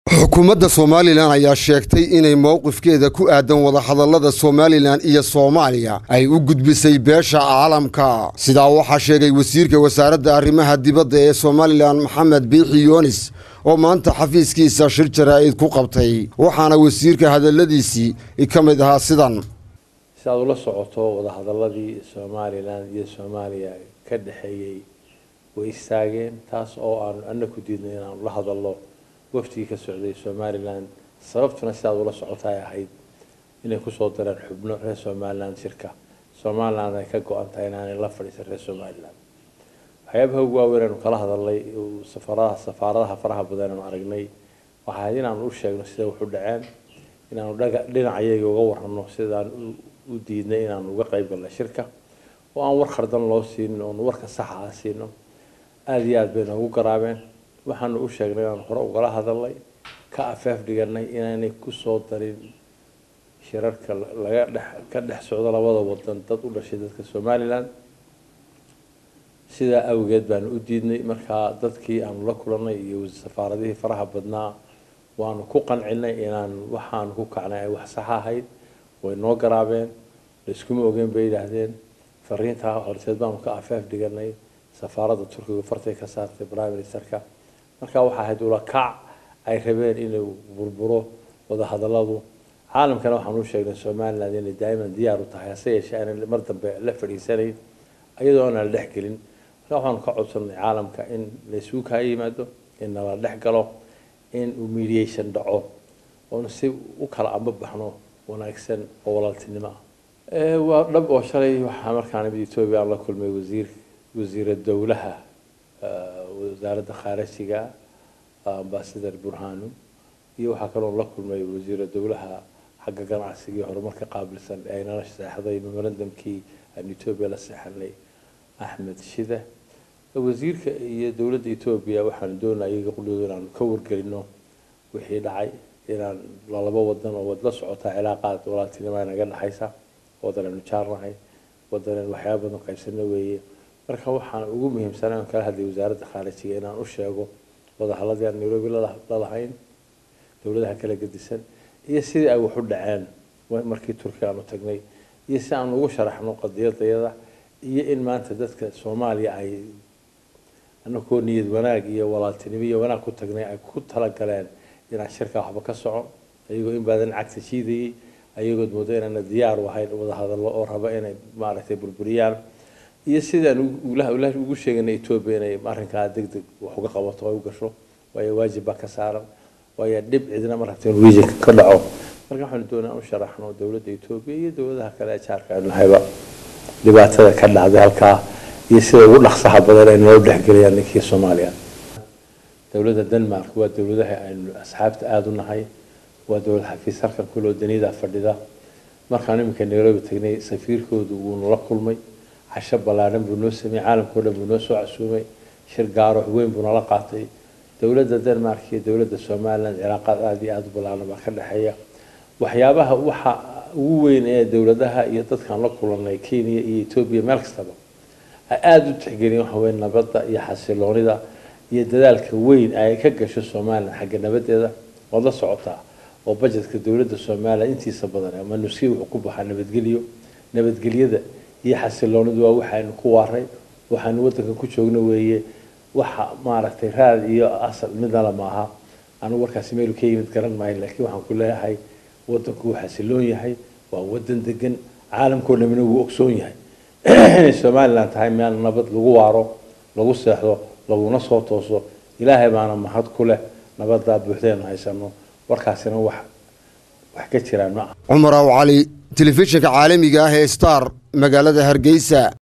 xukuumadda somalilan ayaa sheegtay inay mowqifkeeda ku aadan wadahadallada somalilan iyo soomaaliya ay u gudbisay beesha caalamka sidaa waxaa sheegay wasiirka wasaaradda arrimaha dibadda ee somalilan maxamed biixi yoonis oo maanta xafiiskiisa shir jaraa'id ku qabtay waxaana wasiirka hadalladiisii ka mid ahaa sidan si aad ula socoto wadahadaladii somalilan iyo soomaaliya ka dhexeeyey way istaageen taas oo aanu ana ku diidnay inaanu la hadalno waftigii ka socday somalilan sababtuna sidaad ula socota ay ahayd inay kusoo dareen xubno reer somalilan shirka somalilan ay ka go-an tahay inaanay la fadhiisan reer somalilan waxyaabaha ugu waaweyn aanu kala hadalnay safaradaha safaaradaha faraha badan aanu aragnay waxaa ahayd inaanu u sheegno sida wax u dhaceen inaanu dhaga dhinacayaga uga warrano sidaan u diidnay inaanu uga qayb galno shirka oo aan war khardan loo siinin oonu warka saxa ah siino aada iyo aada bay noogu garaabeen waxaanu u sheegnay inaan hore ugala hadalnay ka afeef dhiganay inaanay kusoo darin shirarka laga dhex ka dhex socdo labada wadan dad u dhashay dadka somalilan sidaa awgeed baanu u diidnay markaa dadkii aanu la kulanay iyo safaaradihii faraha badnaa waanu ku qancinay inaan waxaanu ku kacnay ay wax saxa ahayd way noo garaabeen laiskuma ogeyn bay yidhaahdeen fariintaa horteed baanu ka afeef dhiganay safaaradda turkiga fartay ka saartay prime ministerka markaa waxaa ahayd ula kac ay rabeen inuu burburo wadahadaladu caalamkana waxaan u sheegnay somaliland inay daa'iman diyaar u tahay hase yeeshee aanay mar dambe la fadhiisanayn iyadoo aanan la dhex gelin marka waxaanu ka codsanay caalamka in laysugu kaa yimaado in nala dhex galo in uu mediation dhaco oon si u kala amba baxno wanaagsan oo walaaltinimo ah waa dhab oo shalay waxaa markaan imid etoobiya aan la kulmay wasiir wasiira dowlaha wasaaradda khaarajiga ambasador burhanu iyo waxaa kaloo la kulmay wasiira dowlaha xagga ganacsiga iyo horumarka qaabilsan ee aynala seexday memorandumkii aan etoobiya la seexanay axmed shide wasiirka iyo dowladda etoobiya waxaanu doonaa iyaga qudhooda inaanu ka wargelino wixii dhacay inaan lalaba wadan oo wad la socotaa cilaaqaad walaaltinima naga dhexaysa wadan aynu jaarnahay wadan aynu waxyaaba badan qaybsano weeye marka waxaan ugu muhiimsanay aan kala hadlay wasaaradda khaarijiga inaan u sheego wadahaladii aan nairobi lalahayn dowladaha kala gedisan iyo sidii ay wax u dhaceen markii turkiga aanu tagnay iyo si aan ugu sharaxno qadiyadayada iyo in maanta dadka soomaaliya ay anakoo niyad wanaag iyo walaaltinimo iyo wanaag ku tagnay ay ku talagaleen inaan shirkaa waxba ka socon ayagoo in badan cagta jiidayay ayagood moodo inaana diyaar u ahayn wadahadallo oo raba inay maaragtay burburiyaan iyo sidaan ugu sheeganay etoobiya inay arrinkaa deg deg wax uga qabato ay u gasho waayo waajib baa ka saaran waayo dhib cidna ma rabta inuu regionka ka dhaco marka waxaanu doonaa u sharaxno dowladda etoobiya iyo dowladaha kale ee jaarka aynu nahayba dhibaatada ka dhacday halkaa iyo sida ugu dhaqsaha badan ay noo dhexgelayaan ninkii soomaaliya dowladda denmark waa dowladaha aynu asxaabta aada u nahay waa dowlad xafiis halkan kuloo daniyada fadhida markaan iminka nairobi tagnay safiirkoodu wuu nala kulmay casho ballaadhan buu noo sameeyey caalamkao dhan buu noo soo casuumay shir gaaro weyn buu nala qaatay dowladda denmark iyo dowladda somaliland cilaaqaad aada iyo aada u ballaadhan baa ka dhexeeya waxyaabaha waxa ugu weyn ee dowladaha iyo dadkaan la kulanay kenya iyo etoobiya meel kastaba ay aada u tixgeliyeen waxa weye nabadda iyo xasiloonida iyo dadaalka weyn ay ka gasho somaliland xagga nabadeeda waad la socotaa oo bajetka dowladda somaliland intiisa badan ama nuski wuxuu ku baxaa nabadgelyo nabadgelyada iyo xasiloonidu waa waxaynu ku waaray waxaanu wadanka ku joogno weeye waxa maaragtay raad iyo asal midnala maaha anigu warkaasi meelu ka yimid garan maayo laakiin waxaan ku leeyahay wadanku wuu xasiloon yahay waa wadan degan caalamkao dhamina wuu ogsoon yahay inay somaliland tahay meel nabad lagu waaro lagu seexdo laguna soo tooso ilaahay baana mahad ku leh nabadaa buuxdeenu haysano warkaasina wax wax ka jiraan ma ah cumar aw cali telefishinka caalamiga ah ee star magaalada hargeysa